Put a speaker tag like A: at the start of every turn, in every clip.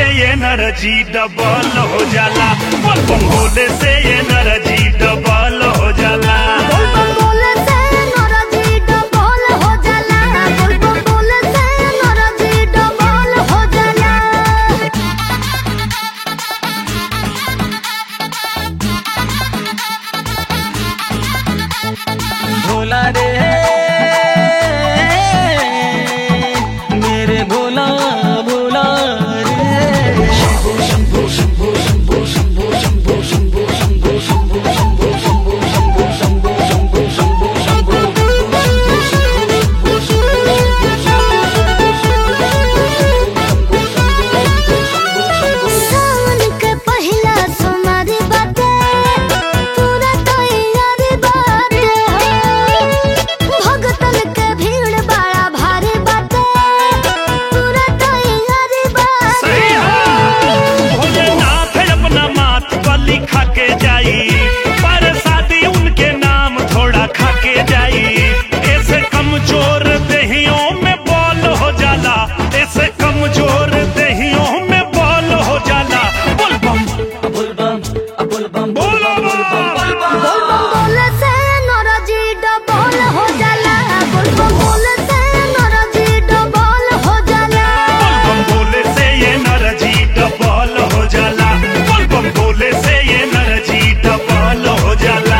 A: से ये नरजी डबल हो जाला बम बम भोले से ये नरजी डबल हो जाला
B: बोल बम बोले से नौराजी डबल हो जाला बोल बम बोले से नौराजी डबल हो जाला
C: भोला रे मेरे भोला भोला रे
B: सावन के पहिला सोमवारी बाटे पूरा तैयारी बाटे हो भगतन के भीड़ बड़ा भारी बाटे पूरा तैयारी बाटे
A: सही है भोलेनाथ अपना माथ पर लिखा के जाई पर शादी उनके नाम थोड़ा खा के जाई ऐसे कमजोर दहियों में बॉल हो जाला ऐसे कमजोर दहियों में बॉल हो जाला बोल बम
C: बोल बम बोल बम
A: बोलो बम
B: बोल बम बोले से नौराजी डबल हो जाला बोल बम बोले से नौराजी डबल हो जाला
A: बम बोले से ये नरजी डबल हो जाला बम बम बोले से ये नरजी डबल हो जाला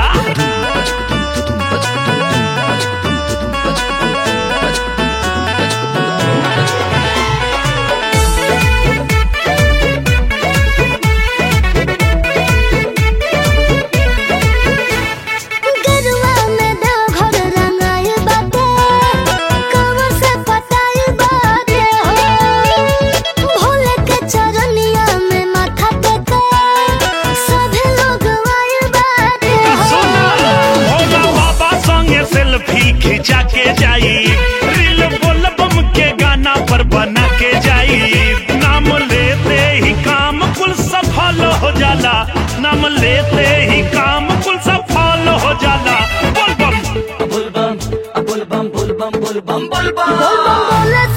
B: गरुआ में देवघर रंगाई बाटे कमर से पटाई बाटे हो भोले के चरनिया में माथा टेके सभी लोग आए बाटे
A: सुना
B: हो
A: भोला बाबा संगे सेल्फी खिंचा के जाई रील बोल बम के गाना पर बना के जाई नाम लेते ही काम कुल सफल हो जाला नाम लेते ही काम कुल सफल हो जाला बोल बम
C: बोल बम बोल बम बोल बम बोल बम बोल बम
B: बोल बम बोले